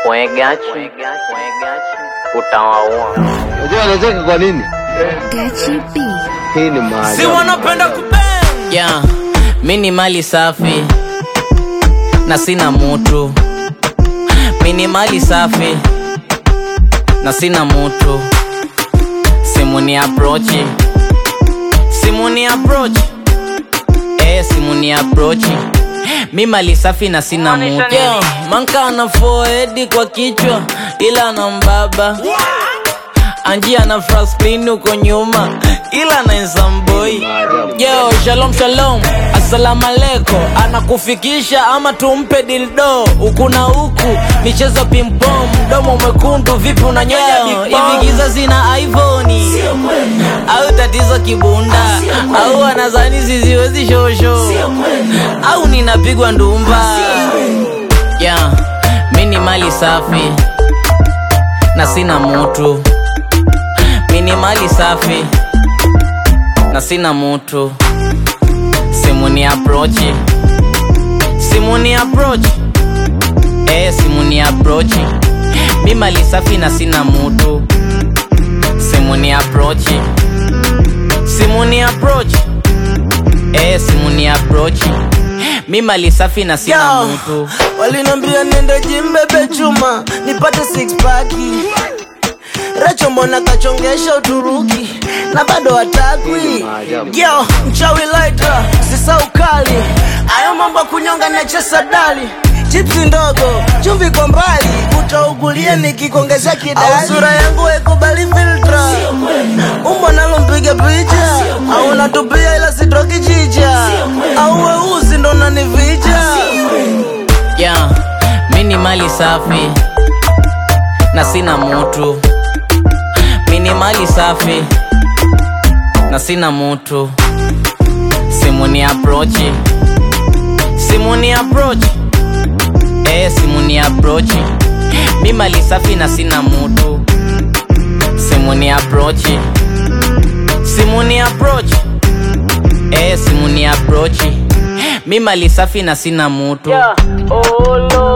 Wegachi utawaua. Unajua anacheka kwa nini? Gachi B. Hii ni maajabu. si wanapenda kubang Yeah, mi ni mali safi na sina mutu. Mi ni mali safi na sina mutu. Simu ni approach, simu ni approach, eh, simu ni approach. Mi mali safi na sina mutu. Yeah, manka ana forehead kwa kichwa ila ana mbaba anjia na fraspin huko nyuma ila na nsamboi yo shalom shalom assalamu alaikum anakufikisha ama tumpe dildo huku na huku michezo pimpom mdomo mwekundu vipi unanyonya hivi giza zina ivoni au tatizo kibunda au anazani ziziwezi shosho au ninapigwa ndumba yeah, mi ni mali safi na sina mutu mi ni mali safi na sina mutu simu ni aprochi simu ni aprochi eh, simu ni aprochi mi mali safi na sina mutu simu ni aprochi simu ni aprochi eh, simu ni aprochi mi mali safi na sina Yo, mutu walinambia nende jimbebe chuma nipate six paki Racho mbona kachongesha Uturuki na bado hatakwi yo mchawi laita sisa ukali ayo mambo ya kunyonga na chesa dali chipsi ndogo chumvi kwa mbali utaugulia nikikuongezea kidali au sura yangu haikubali filtra umbo nalo mpiga picha au natupia ila sitoki chicha au weusi ndo nanivija yeah, mi ni mali safi na sina mutu mi ni mali safi na sina mutu simu ni aprochi simu ni aprochi eh, simu ni aprochi mi mali safi na sina mutu simu ni aprochi simu ni aprochi eh, simu ni aprochi mi mali safi na sina mutu Yeah. Oh, Lord.